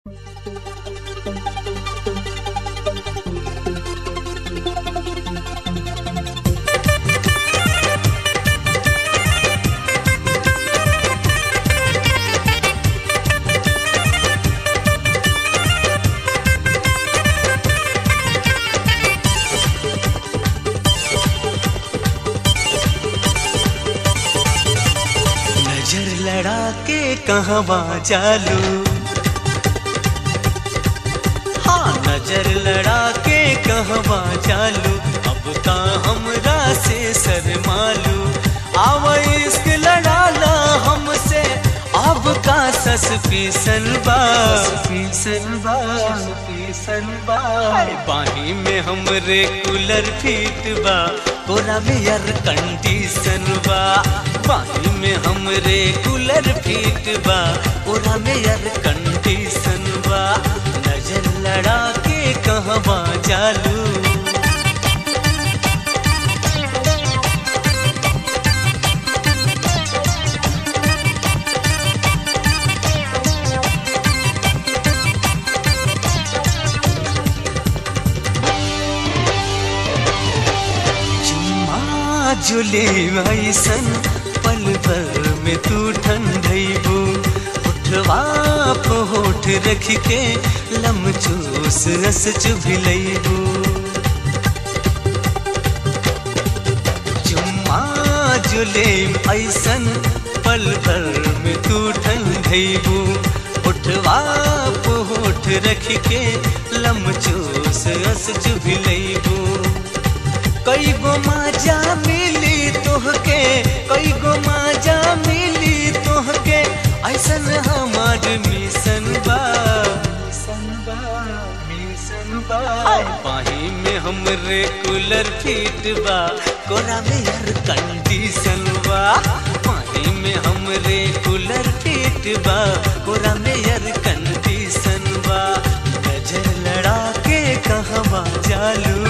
नजर लड़ा के कहवा चालू हाँ नजर लड़ा के कहवा चालू अब का हमरा से शर्मालू आव इश्क लड़ाला हमसे अब का सस पीसन बा पीसन बा पीसन बा बाही में हमरे कूलर फीट बा तोरा में यार कंडीशन बा बाही में हमरे कूलर फीट बा तोरा में यार कंडीशन बा नजर लड़ा के कहवा चालू चुम्मा जुले ऐसन पल भर में तू ठंडैबू उठवा पे होठ रख के लम चूस रस चुभिलैबू चुम्मा जुले ऐसन पल भर में तू ठंडैबू उठवा पे होठ रख के लम चूस रस चुभिलैबू कई गो माजा मिली तोहके कई गो माजा मिली तोहके ऐसन हमार मिशन बा मिशन बा मिशन बा बाही में हमरे कूलर फीट बा कोरा में यार कंडीशन बा बाही में हमरे कूलर फीट बा कोरा में यार कंडीशन बा नजर लड़ा के कहवा चालू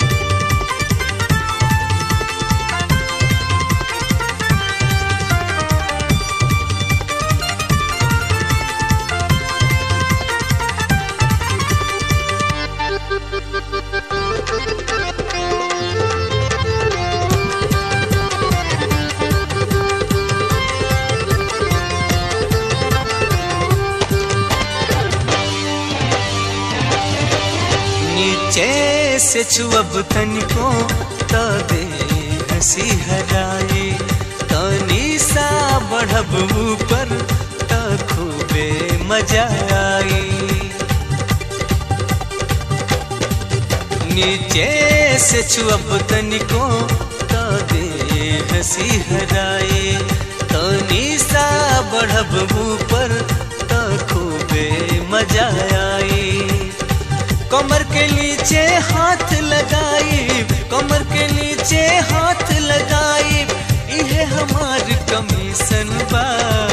नीचे से छुअब तनिको त दे हंसी हराए तनी सा बढ़ब ऊपर त खूबे मजा आई नीचे से छुअब तनिको त दे हंसी हराए तनी सा बढ़ब ऊपर त खूबे मजा आई कमर के नीचे हाथ लगाई कमर के नीचे हाथ लगाई इहे हमार कमीशन बा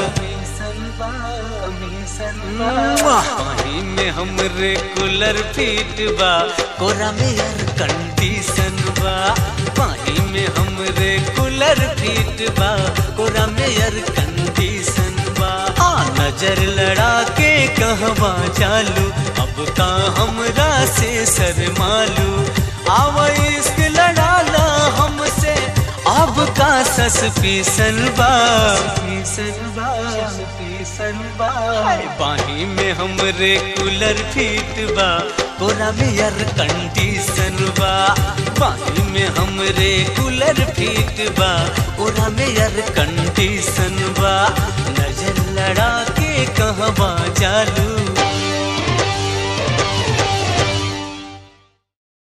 पानी में हमरे कूलर फीट बा कोरा में यार कंडीशन बा पानी में हमरे कूलर फीट बा कोरा में यार कंडीशन बा आ नजर लड़ा के कहवा चालू अब का हमरा से शर्मालू आव इश्क लड़ाला हमसे अब का सस पीसन बा पीसन बा पीसन बा बाही में हमरे कूलर फीट बा तोरा में यार कंडीशन बा बाही में हमरे कूलर फीट बा तोरा में यार कंडीशन बा नजर लड़ा के कहवा चालू